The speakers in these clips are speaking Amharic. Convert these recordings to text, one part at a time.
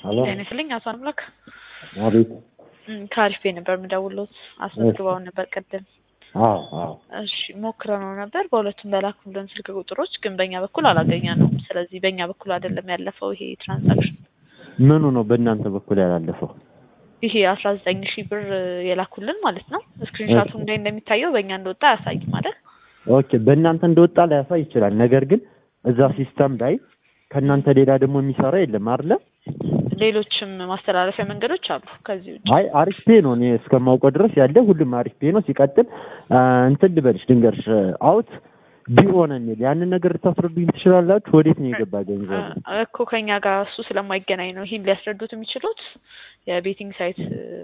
ሄሎ ጤና ይስጥልኝ አቶ አምላክ አቤት ከአሪፍ ቤት ነበር የምደውልዎት አስመዝግበውን ነበር ቅድም አዎ አዎ እሺ ሞክረነው ነበር በሁለቱም በላኩልን ስልክ ቁጥሮች ግን በእኛ በኩል አላገኘነውም ስለዚህ በእኛ በኩል አይደለም ያለፈው ይሄ ትራንዛክሽን ምኑ ነው በእናንተ በኩል ያላለፈው ይሄ አስራ ዘጠኝ ሺህ ብር የላኩልን ማለት ነው ስክሪንሻቱም ላይ እንደሚታየው በእኛ እንደወጣ አያሳይም ማለት ኦኬ በእናንተ እንደወጣ ላያሳይ ይችላል ነገር ግን እዛ ሲስተም ላይ ከእናንተ ሌላ ደግሞ የሚሰራ የለም አይደለ ሌሎችም ማስተላለፊያ መንገዶች አሉ ከዚህ ውጭ አይ አሪፍ ፔ ነው እኔ እስከማውቀው ድረስ ያለ ሁሉም አሪፍ ፔ ነው ሲቀጥል እንትን ልበልሽ ድንገርሽ አውት ቢሆን የሚል ያንን ነገር ልታስረዱኝ ትችላላችሁ ወዴት ነው የገባ ገንዘቡ እኮ ከኛ ጋር እሱ ስለማይገናኝ ነው ይህን ሊያስረዱት የሚችሉት የቤቲንግ ሳይት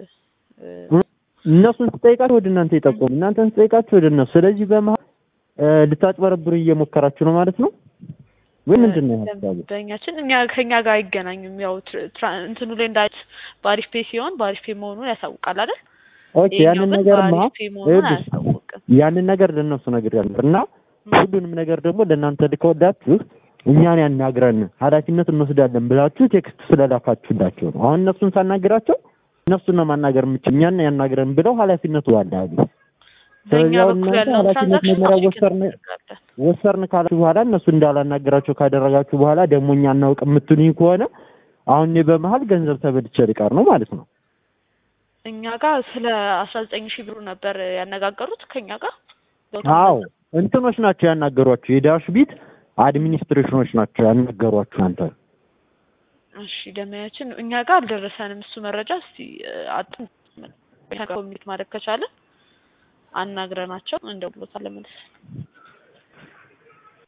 እነሱን ስጠይቃችሁ ወደ እናንተ የጠቆሙ እናንተን ስጠይቃችሁ ወደ እነሱ ስለዚህ በመሀል ልታጭበረብሩ እየሞከራችሁ ነው ማለት ነው ወይ ምንድን ነው ሀሳቡ ደንበኛችን እኛ ከኛ ጋር አይገናኙም ያው እንትኑ ላይ እንዳት በአሪፍ ፔ ሲሆን በአሪፍ ፔ መሆኑን ያሳውቃል አይደል ኦኬ ያንን ነገርማ በአሪፍ ፔ መሆኑን አያሳውቅም ያንን ነገር ለእነሱ ነገር ያለ እና ሁሉንም ነገር ደግሞ ለእናንተ ልከወዳችሁ እኛን ያናግረን ኃላፊነት እንወስዳለን ብላችሁ ቴክስት ስለላካችሁላቸው ነው። አሁን እነሱን ሳናግራቸው እነሱን ነው ማናገር የምችል እኛን ያናግረን ብለው ኃላፊነቱ አለ አሉ። በእኛ ስለዚህ አሁን በኩል እናንተ ያለውን ኃላፊነት ትራንዛክሽን መመሪያ አፕሊኬት ወሰርን እናደርጋለን። ወሰርን ካላችሁ በኋላ እነሱ እንዳላናገራቸው ካደረጋችሁ በኋላ ደግሞ እኛ እናውቅ የምትሉኝ ከሆነ አሁን እኔ በመሀል ገንዘብ ተበልቼ ልቀር ነው ማለት ነው። እኛ ጋር ስለ አስራ ዘጠኝ ሺህ ብሩ ነበር ያነጋገሩት ከኛ ጋር አዎ እንትኖች ናቸው ያናገሯችሁ፣ የዳሽ ቢት አድሚኒስትሬሽኖች ናቸው ያናገሯችሁ አንተ እሺ ደመያችን እኛ ጋር አልደረሰንም እሱ መረጃ እስቲ አጥን ኮሚኒት ማድረግ ከቻለ አናግረናቸው እንደውሎታል መልስ